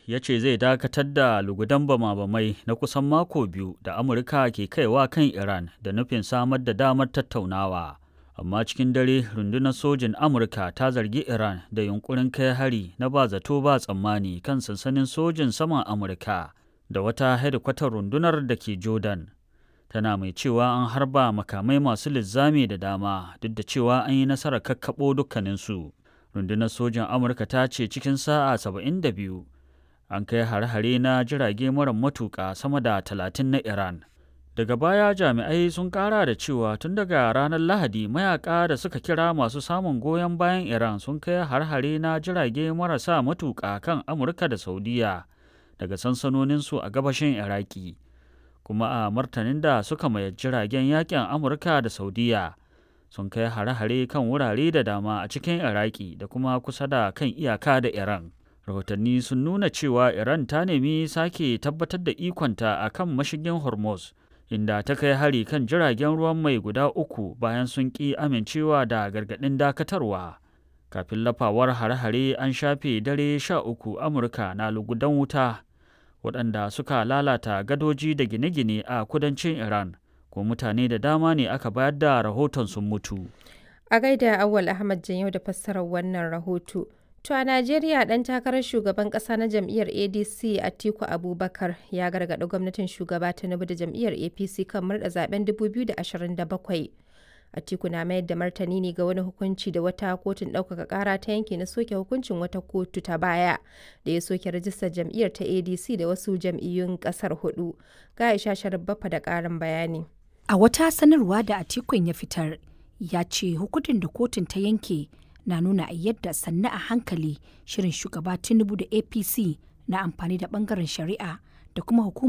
ya ce zai dakatar da lugudan bama-bamai na kusan mako biyu da Amurka ke kaiwa kan Iran da nufin samar da damar tattaunawa. Amma cikin dare rundunar sojin Amurka ta zargi Iran da yunkurin kai hari na ba zato ba tsammani kan sansanin sojin saman Amurka da wata hedikwatar rundunar da ke Jordan. Tana mai cewa an harba makamai masu linzami da dama duk da cewa an yi nasarar kakkaɓo dukkaninsu. Rundunar sojin Amurka ta ce cikin sa'a 72 an kai hare-hare na jirage mara matuƙa sama da talatin na Iran. Daga baya jami'ai sun ƙara da cewa tun daga ranar Lahadi mayaka da suka kira masu samun goyon bayan Iran sun kai har-hare na jirage marasa matuƙa kan Amurka da Saudiya daga sansanoninsu a gabashin Iraki. Kuma a martanin da suka mayar jiragen yakin Amurka da Saudiya sun kai hare-hare kan wurare da dama a cikin Iraki da kuma kusa da kan iyaka da Iran. rahotanni sun nuna cewa iran ta nemi sake tabbatar da ikonta a kan mashigin hormuz inda ta kai hari kan jiragen ruwan mai guda uku bayan sun ƙi amincewa da gargaɗin dakatarwa kafin lafawar hare-hare an shafe dare sha uku amurka na lugudan wuta waɗanda suka lalata gadoji da gine-gine a kudancin iran ko mutane da dama ne aka bayar da rahoton sun mutu a gaida awal ahmad yau da fassarar wannan rahoto To a Najeriya ɗan takarar shugaban ƙasa na jam'iyyar ADC Atiku Abubakar ya gargaɗi gwamnatin shugaba Tinubu da jam'iyyar APC kan murɗa zaben 2027. Atiku na mayar da martani ne ga wani hukunci da wata kotun ɗaukaka ƙara ta yanke na soke hukuncin wata kotu ta baya da ya soke rajistar jam'iyyar ta ADC da wasu jam'iyyun ƙasar hudu. Ga Aisha Sharabbafa da ƙarin bayani. A wata sanarwa da Atikun ya fitar, ya ce hukuncin da kotun ta yanke na nuna a yadda sannu a hankali shirin shugaba tinubu da apc na amfani da bangaren shari'a da kuma hukumar